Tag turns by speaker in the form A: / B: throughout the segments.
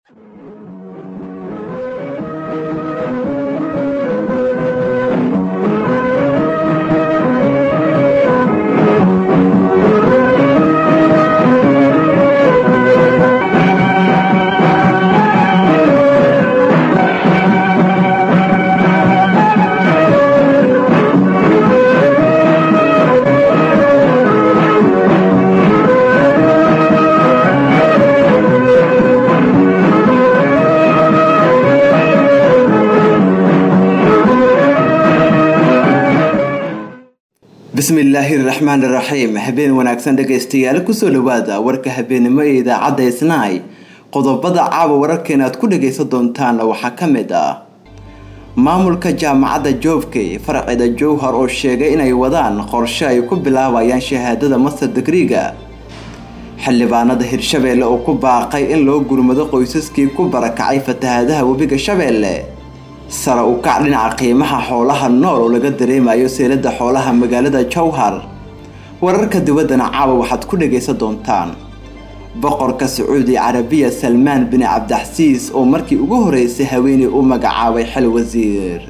A: bismillaahi raxmaan iraxiim habeen wanaagsan dhegaystayaal kusoo dhawaada warka habeenimo ee idaacadda isnaay qodobada caawa wararkeena aad ku dhagaysan doontaan waxaa ka mid ah maamulka jaamacadda joobkay farceeda jowhar oo sheegay inay wadaan qorshe ay ku bilaabayaan shahaadada master digriga xildhibaanada hirshabeelle oo ku baaqay in loo gurmado qoysaskii ku barakacay fatahaadaha webiga shabeelle sare u kac dhinaca qiimaha xoolaha nool oo laga dareemayo seelada xoolaha magaalada jowhar wararka dibaddana caawa waxaad ku dhagaysan doontaan boqorka sacuudi carabiya salmaan bin cabdixasiis oo markii ugu horeysay haweeney u magacaabay xil wasiir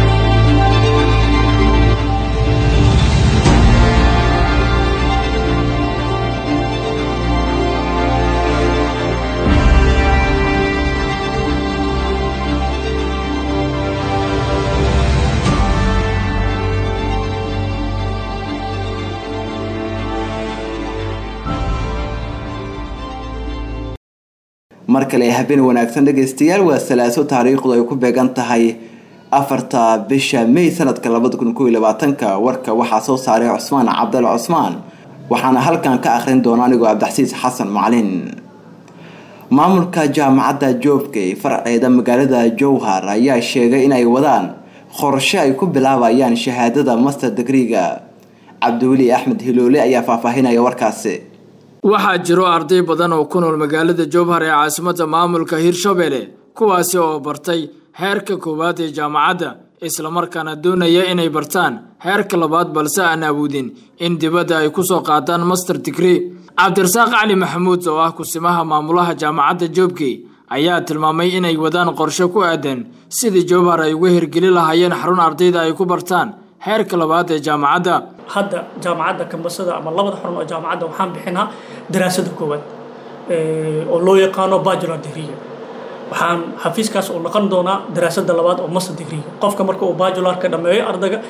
A: mar kale habeen wanaagsan dhegaystayaal waa salaaso taariikhdu ay ku beegan tahay afarta bisha may sanadka labada kun kooiy labaatanka warka waxaa soo saaray cusmaan cabdalla cusmaan waxaana halkan ka akhrin doona anigoo cabdixasiis xasan macalin maamulka jaamacadda joobkay farceeda magaalada jowhar ayaa sheegay inay wadaan qorshe ay ku bilaabayaan shahaadada master digriga cabdiweli axmed hiloole ayaa faahfaahinaya warkaasi
B: waxaa jiro arday badan oo ku nool magaalada jowhar ee caasimadda maamulka hirshabelle kuwaasi oo bartay heerka koowaad ee jaamacadda islamarkaana doonaya inay bartaan heerka labaad balse aan awoodin in dibadda ay kusoo qaataan master digree cabdirasaaq cali maxamuud oo ah kusimaha maamulaha jaamacadda joobkey ayaa tilmaamay inay wadaan qorshe ku aadan sidii jowhar ay uga hirgeli lahaayeen xarun ardayda ay ku bartaan heerka labaad ee jaamacadda
C: hadda jaamacadda kambasada ama labada xarun oo jaamacadda waxaan bixinaa daraasada koowaad oo loo yaqaano bajular degree waxaan xafiiskaas uu noqon doonaa daraasada labaad oo master degree qofka marka uu bajular ka dhameeyo ardayga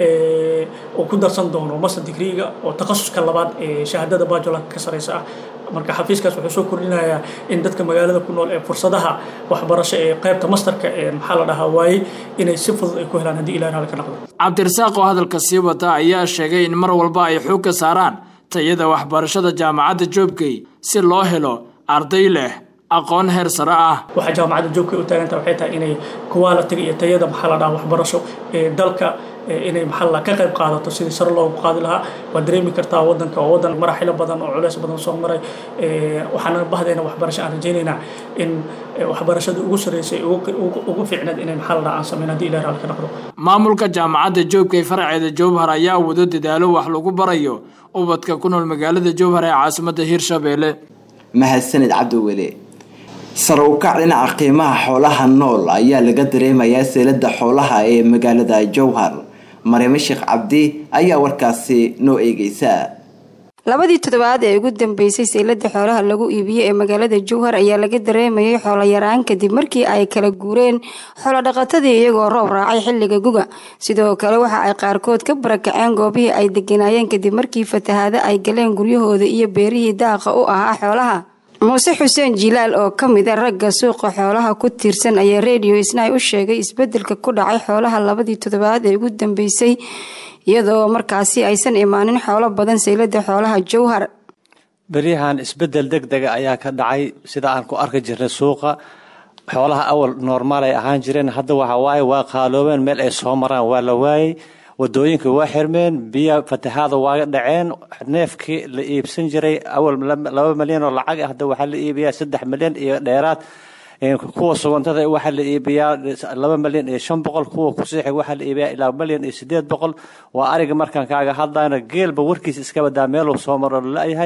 C: uu ku darsan doono master degree-ga oo takhasuska labaad ee shahaadada bajularka ka sareysa ah marka xafiiskaas wuxuu soo kordhinayaa in dadka magaalada ku nool ee fursadaha waxbarasho ee qaybta masterka ee maxaa la dhahaa waayey inay si fudud ay ku helaan haddii ilahi raali ka noqdo
B: cabdirasaaq oo hadalka sii wata ayaa sheegay in mar walba ay xoog ka saaraan tayada waxbarashada jaamacadda joobkey si loo helo arday leh aqoon heer sare ah
C: waxaa jaamacadda joogkay u taagantaha waxay tahay inay qualitiga iyo tayada maxaa la dhaha waxbarasho ee dalka inay maxaa la ka qayb qaadato sidii sare loogu qaadi lahaa waa dareemi kartaa wadanka oo wadan maraxilo badan oo culeys badan soo maray waxaana bahdeena waxbarasho aan rajaynaynaa in waxbarashada ugu sareysay ugu fiicneed inay maxaa la dhaha aan sameyn haddii ilahi raali ka noqdo
B: maamulka jaamacadda joobkay farceeda jowhar ayaa wado dadaalo wax lagu barayo ubadka ku nool magaalada jowhar ee caasimadda hirshabelle
A: mahadsanid cabdiweli sare u kac dhinaca qiimaha xoolaha nool ayaa laga dareemayaa seelada xoolaha ee magaalada jowhar maryamo sheekh cabdi ayaa warkaasi noo eegeysa
D: labadii toddobaad ee ugu dambeysay seylada xoolaha lagu iibiyey ee magaalada jowhar ayaa laga dareemayay xoolo yaraan kadib markii ay kala guureen xoolodhaqatadii iyagoo roob raacay xilliga guga sidoo kale waxa ay qaarkood ka barakaceen goobihii ay deganaayeen kadib markii fatahaado ay galeen guryahooda iyo beerihii daaqa u ahaa xoolaha muuse xuseen jilaal oo ka mid a ragga suuqa xoolaha ku tiirsan ayaa redio isnaay u sheegay isbedelka ku dhacay xoolaha labadii toddobaad ee ugu dambeysay iyadoo markaasi aysan imaanin xoolo badan seylada xoolaha jowhar
E: beryahan isbedel deg dega ayaa ka dhacay sida aan ku arki jirnay suuqa xoolaha awal normaal ay ahaan jireen hadda waxa waaye waa qaaloobeen meel ay soo maraan waa la waayey wadooyinka waa xirmeen biya fatahaada waaga dhaceen neefkii la iibsan jiray awal laba milyan oo lacag ah hadda waxaa la iibiyaa saddex milyan iyo dheeraad kuwa sugantada waxaa la iibiyaa laba milyan iyo shan boqol kuwa kusiixi waxaa la iibiyaa ilaa milyan iyo sideed boqol waa ariga markaan kaaga hadlayno geelba warkiisa iska badaa meeluu soo maro lalayahay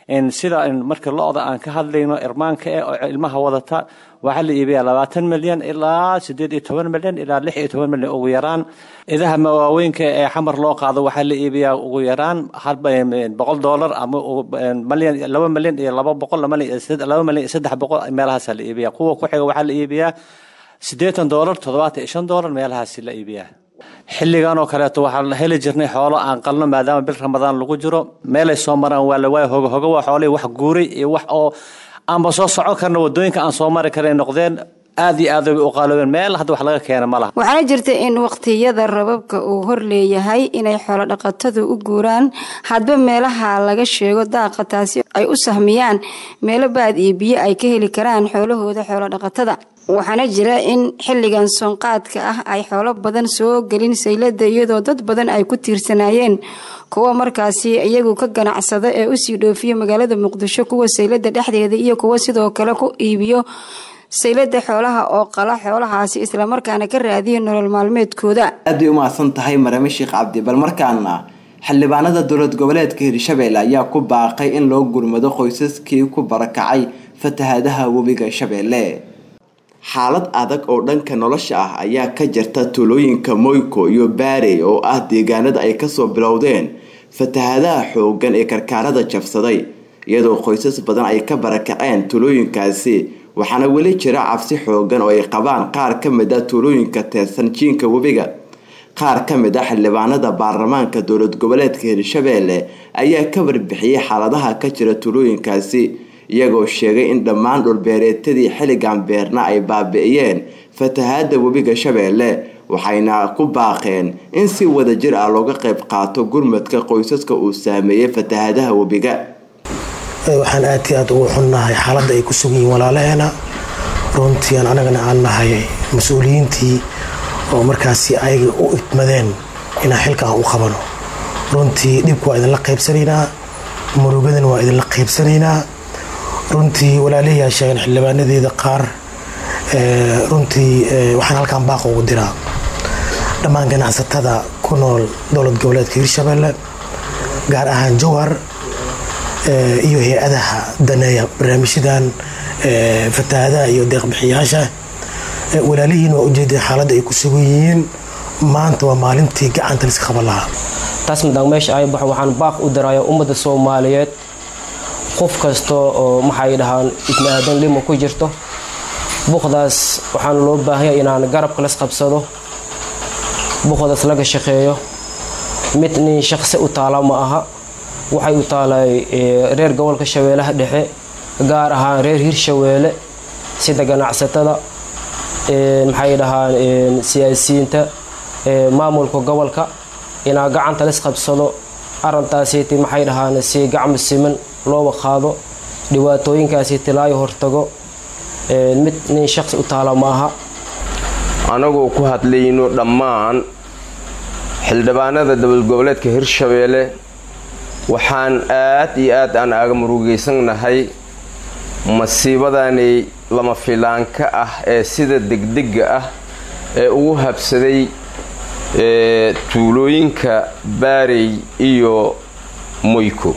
E: sida marka lo-da aan ka hadlayno irmaanka eh oo ilmaha wadata waxaa la iibiyaa labaatan milyan ilaa sideed iyo toban milyan ilaa lix iyo toban milyan ugu yaraan idaha mawaaweynka ee xamar loo qaado waxaa la iibiyaa ugu yaraan boqol doolar ama malyan laba milyan iyo laba boqol laba milyan iyo saddex boqol meelahaasaa la iibiyaa kuwa ku xiga waxaa la iibiyaa siddeetan doolar toddobaatan iyo shan doolar meelahaasi la iibiyaa xilligan oo kaleeto waxaan heli jirnay xoolo aan qalno maadaama bil ramadaan lagu jiro meelay soo maraan waa la waaya hoga hoga waa xoolihii wax guuray iyo wax oo aanba soo socon karna wadooyinka aan soo mari karay noqdeen aad iyo aad u qaaloobeen meel hadda wax laga keena ma laha
D: waxaana jirta in waqtiyada rababka uu hor leeyahay inay xoolo dhaqatadu u guuraan hadba meelaha laga sheego daaqa taasi ay u sahmiyaan meelo baad iyo biyo ay ka heli karaan xoolahooda xoolo dhaqatada waxaana jira in xilligan soonqaadka ah ay xoolo badan soo gelin saylada iyadoo dad badan ay ku tiirsanaayeen kuwa markaasi iyagu ka ganacsada ee usii dhoofiya magaalada muqdisho kuwa saylada dhexdeeda iyo kuwa sidoo kale ku iibiyo saylada xoolaha oo qala xoolahaasi islamarkaana ka raadiya nolol maalmeedkooda
A: aad bay u mahadsan tahay marame sheekh cabdi bal markaana xildhibaanada dowlad goboleedka hirshabeelle ayaa ku baaqay in loo gurmado qoysaskii ku barakacay fatahaadaha webiga shabeelle xaalad adag oo dhanka nolosha ah ayaa ka jirta tuulooyinka moyko iyo baarey oo ah deegaanada ay kasoo bilowdeen fatahaadaha xoogan ee karkaarada jabsaday iyadoo qoysas badan ay ka barakaceen tuulooyinkaasi waxaana weli jira cabsi xoogan oo ay qabaan qaar ka mid a tuulooyinka teersan jiinka webiga qaar ka mid a xildhibaanada baarlamaanka dowlad goboleedka hirshabeelle ayaa ka warbixiyey xaaladaha ka jira tuulooyinkaasi iyagoo sheegay in dhammaan dhulbeereetadii xilligan beerna ay baabi'iyeen fatahaada webiga shabeelle waxayna ku baaqeen in si wadajir ah looga qayb qaato gurmadka qoysaska uu saameeyey fatahaadaha webiga
F: waxaan aad i aad ugu xunnahay xaaladda ay ku sugan yihiin walaalaheena runtii aan anagana aan nahay mas-uuliyiintii oo markaasi ayaga u idmadeen inaan xilka aan u qabano runtii dhibka waa idinla qaybsanaynaa murugadana waa idinla qaybsanaynaa runtii walaalahiyaa sheegeen xildhibaanadeeda qaar runtii waxaan halkaan baaqa ugu diraa dhammaan ganacsatada ku nool dowlad goboleedka hirshabeelle gaar ahaan jowhar iyo hay-adaha daneeya barnaamijyadan fatahaadaha iyo deeqbixiyaasha walaalihiin waa ujeedeen xaaladda ay ku sugan yihiin maanta waa maalintii gacanta liska qaban lahaa
G: taas midaan meesha ay baxo waxaan baaq u diraya ummadda soomaaliyeed qof kasta oo maxay dhahaan ibni aadan lima ku jirto buuqdaas waxaana loo baahanya inaan garabka las qabsado buuqdaas laga shaqeeyo mid nin shaqsi u taala ma aha waxay u taalay reer gobolka shabeellaha dhexe gaar ahaan reer hirshabeelle sida ganacsatada maxay dhahaan siyaasiyiinta maamulka gobolka inaa gacanta las qabsado arintaasiiti maxay dhahaan si gacmo siman looba qaado dhibaatooyinkaasi tilaayo hortago mid nin shaqsi u taala ma aha
H: anagoo ku hadlayno dhammaan xildhibaanada dowlad goboleedka hirshabeelle waxaan aad iyo aad aan aaga murugaysannahay masiibadani lama filaanka ah ee sida degdega ah ee ugu habsaday tuulooyinka baarey iyo moyko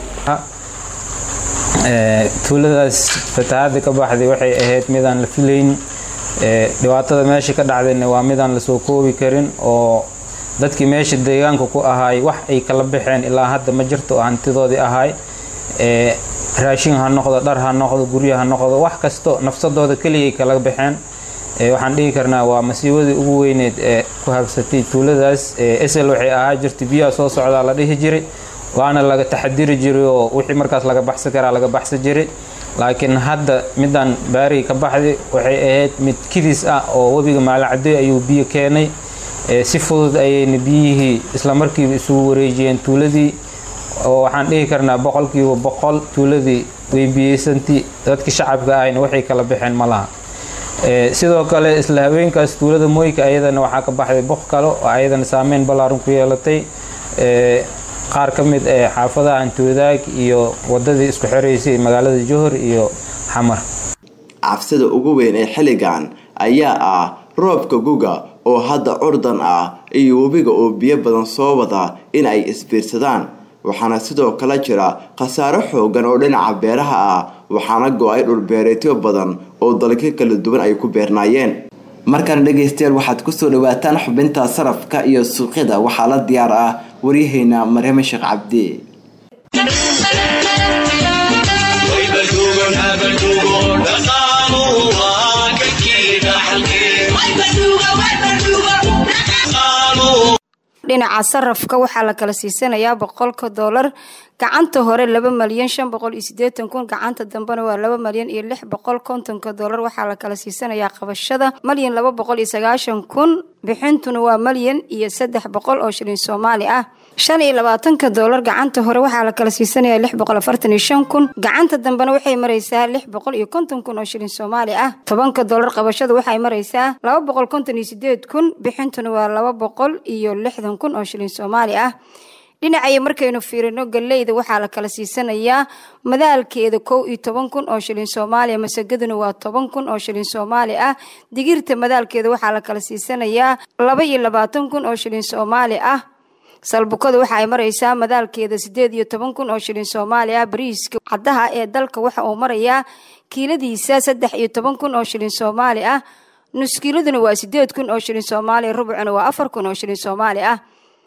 I: tuuladaas fatahaada ka baxday waxay ahayd midaan la filayn dhibaatada meesha ka dhacdayna waa midaan lasoo koobi karin oo dadkii meesha deegaanka ku ahaay wax ay kala baxeen ilaa hadda ma jirto oo hantidoodii ahaay raashin ha noqdo dhar ha noqdo guryo ha noqdo wax kasto nafsadooda keligay kala baxeen waxaan dhihi karnaa waa masiibadii ugu weyneed ee ku habsatay tuuladaas esel waxay ahaa jirtay biyaha soo socdaa la dhihi jiray waana laga taxadiri jiray oo wixii markaas laga baxsan karaa laga baxsan jiray laakiin hadda midaan baarigi ka baxday waxay ahayd mid kidis ah oo webiga maalacade ayuu biyo keenay si fudud ayayna biyihii islamarkiiba isugu wareejiyeen tuuladii oo waxaan dhihi karnaa boqolkiiba boqol tuuladii way biyeysantii dadka shacabka ahayna waxay kala baxeen ma laha sidoo kale isla haweenkaas tuulada mooyka ayadana waxaa ka baxday boq kale oo ayadana saameyn ballaaran ku yeelatay qaar ka mid ee xaafadaha antoodaag iyo wadadii isku xiraysay magaalada johor iyo xamar
A: cabsida ugu weyn ee xilligan ayaa ah roobka guga oo hadda curdan ah iyo webiga oo biyo badan soo wada in ay isbiirsadaan waxaana sidoo kale jira khasaaro xoogan oo dhinaca beeraha ah waxaana go-ay dhulbeereetyo badan oo dalka kala duwan ay ku beernaayeen markana dhegaystayaal waxaad kusoo dhawaataan xubinta sarafka iyo suuqyada waxaa la diyaar ah waryaheena maryame sheekh cabdi
D: dhinaca sarafka waxaa la kala siisanayaa boqolka doolar gacanta hore laba malyan shan boqol iyo sideetan kun gacanta dambena waa laba malyan iyo lix boqol kontonka doolar waxaa la kala siisanayaa qabashada malyan laba boqol iyo sagaashan kun bixintuna waa malyan iyo saddex boqol oo shilin soomaali ah shan iyo labaatanka doolar gacanta hore waxaa la kala siisanaya lix boqol afartan iyo shan kun gacanta dambena waxay maraysaa lix boqol iyo konton kun oo shilin soomaali ah tobanka doolar qabashada waxay maraysaa laba boqol konton iyo sideed kun bixintuna waa laba boqol iyo lixdan kun oo shilin soomaali ah dhinacaya markaynu fiirino galeyda waxaa la kala siisanayaa madaalkeeda kow iyo toban kun oo shilin soomaaliya masagaduna waa toban kun oo shilin soomaali ah digirta madaalkeeda waxaa la kala siisanayaa laba iyo labaatan kun oo shilin soomaali ah salbukada waxa ay maraysaa madaalkeeda sideed iyo toban kun oo shilin soomaali ah bariiska caddaha ee dalka waxa uu marayaa kiiladiisa saddex iyo toban kun oo shilin soomaali ah nuskiiladuna waa sideed kun oo shilin soomaaliya rubucuna waa afar kun oo shilin soomaali ah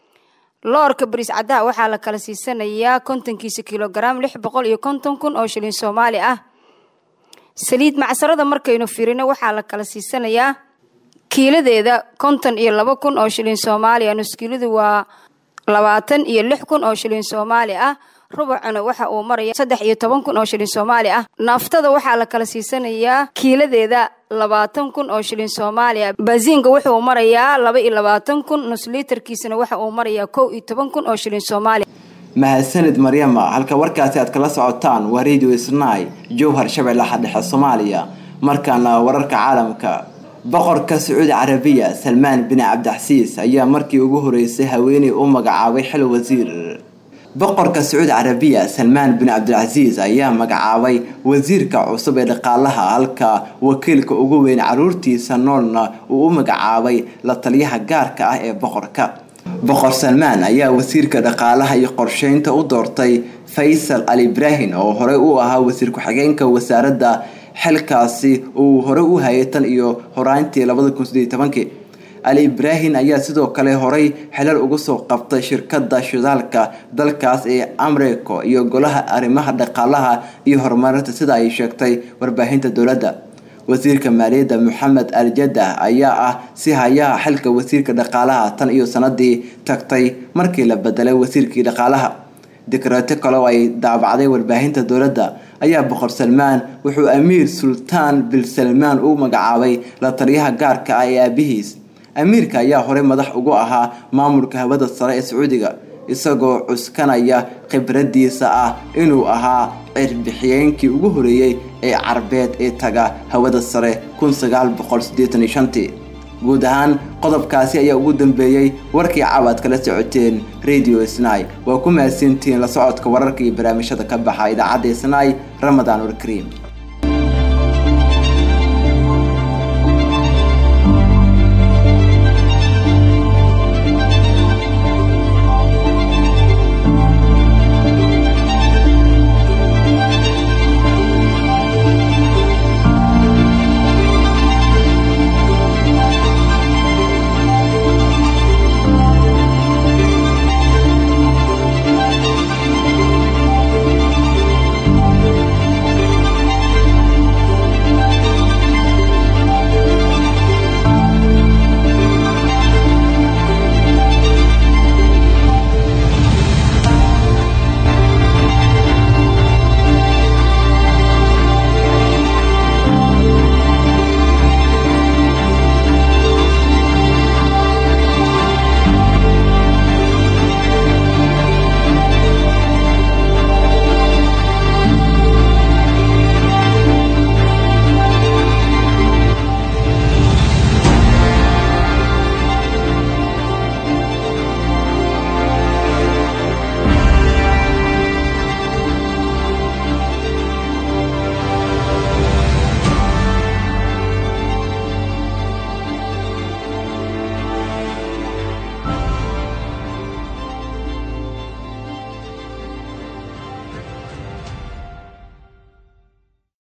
D: loorka bariis caddaha waxaa la kala siisanayaa kontonkiisa kilogaram lix boqol iyo konton kun oo shilin soomaali ah saliid macsarada markaynu firino waxaa la kala siisanayaa kiiladeeda konton iyo laba kun oo shilin soomaaliya nuskiiladu waa labaatan iyo lix kun oo shilin soomaali ah rubucuna waxa uu maraya saddex iyo toban kun oo shilin soomaali ah naaftada waxaa la kala siisanayaa kiiladeeda labaatan kun oo shilin soomaaliya baasiinka wuxuu marayaa laba iyo labaatan kun nusliitarkiisana waxa uu marayaa kow iyo toban kun oo shilin soomaaliya
A: mahadsanid maryama halka warkaasi aad kala socotaan waa radio snai jowhar shabeellaha dhexe soomaaliya markaana wararka caalamka boqorka sacuudi carabiya salmaan bin cabdixasiis ayaa markii ugu horeysay haweeney u magacaabay xil wasiir boqorka sacuudi carabiya salmaan bin cabdilcasiis ayaa magacaabay wasiirka cusub ee dhaqaalaha halka wakiilka ugu weyn caruurtiisa noolna uu u magacaabay la taliyaha gaarka ah ee boqorka boqor salmaan ayaa wasiirka dhaqaalaha iyo qorsheynta u doortay faysal al ibraahin oo horey u ahaa wasiir ku-xigeenka wasaaradda xilkaasi uu horey u hayay tan iyo horaantii labada kun sideed tobankii ali ibraahin ayaa sidoo kale horay xilal uga soo qabtay shirkada shidaalka dalkaas ee amreco iyo golaha arrimaha dhaqaalaha iyo horumarinta sida ay sheegtay warbaahinta dowladda wasiirka maaliyadda moxamed al jadah ayaa ah si hayaha xilka wasiirka dhaqaalaha tan iyo sanadii tagtay markii la bedelay wasiirkii dhaqaalaha dekreeto kale oo ay daabacday warbaahinta dowladda ayaa boqor salmaan wuxuu amiir sultaan bil salmaan u magacaabay la taliyaha gaarka ah ee aabihiis amiirka ayaa horey madax ugu ahaa maamulka hawada sare ee sacuudiga isagoo cuskanaya khibradiisa ah inuu ahaa cirbixiyeenkii ugu horeeyey ee carbeed ee taga hawada sare guud ahaan qodobkaasi ayaa ugu dambeeyey warkii caawaad kala socoteen radio snai waa ku mahadsantihiin la socodka wararka iyo barnaamijyada ka baxa idaacadda snai ramadaan warkariim